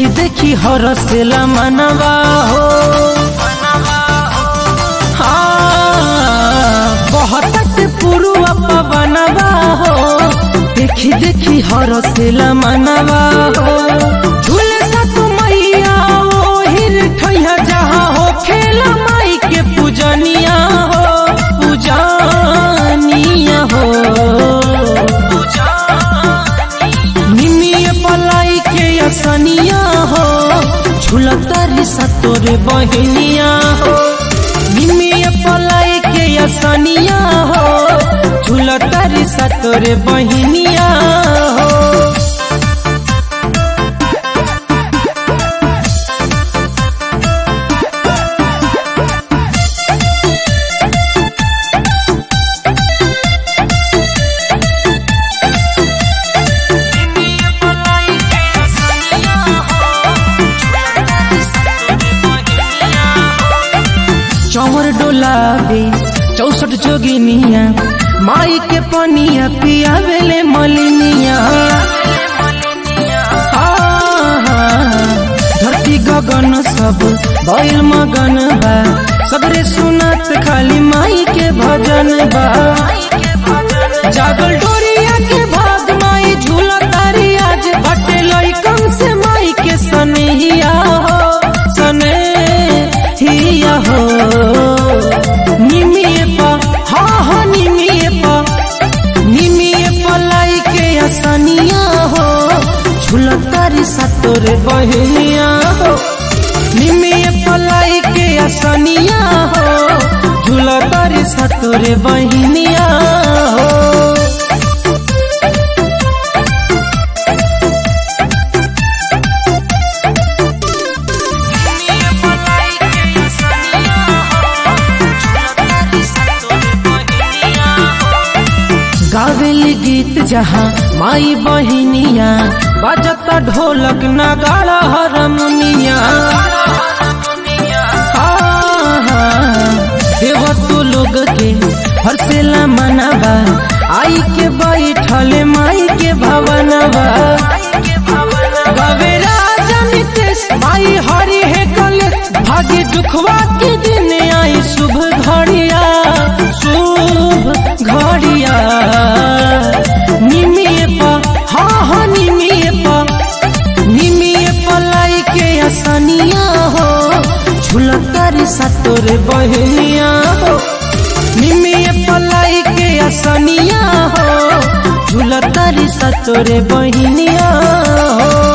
देखी देखी हरसेला मनवा हो हाँ, बहुत पुरुआ पवनवा हो देखी देखी हरसेला मनवा हो झूले सा तू मैया ओ हिर ठैया जहाँ हो खेला माई के पूजनिया हो पूजनिया हो निमिये पलाई के असनिया हो झूलतारी सतोरे बहनिया हो निमिये पलाई के असनिया हो झूलतारी सतोरे बहनिया हो चौर डोलावे चौसठ जोगिनिया माई के पनिया पियावेले मलिनिया धरती गगन सब बैल मगन बा सगरे सुनत खाली माई के भजन बा जागल डोरिया के भाग माई झूला तारी आज बटे लइकन से माई के सनहिया हो सनहिया हो निमिये पा हाँ हाँ निमिये पा निमिये पलाई के असनिया हो झूलतारी सतोरे बहनिया हो निमिये पलाई के असनिया हो झूलतारी सतोरे बहनिया हो गावेली गीत जहाँ माई बहिनिया बजता ढोलक नगाड़ा हरमुनिया देव तो लोग के हरसेला मनावा आई के बैठल माई के भवनवा गावे राजा नितेश माई हरि है कलेश भाग्य दुखवा के दिन आई शुभ घड़िया शुभ घड़िया निमिये पा हाँ हाँ निमिये पा निमिये पलाई के असनिया हो झुलतारी सतोरे बहनिया हो निमिये पलाई के असनिया हो झुलतारी सतोरे बहनिया हो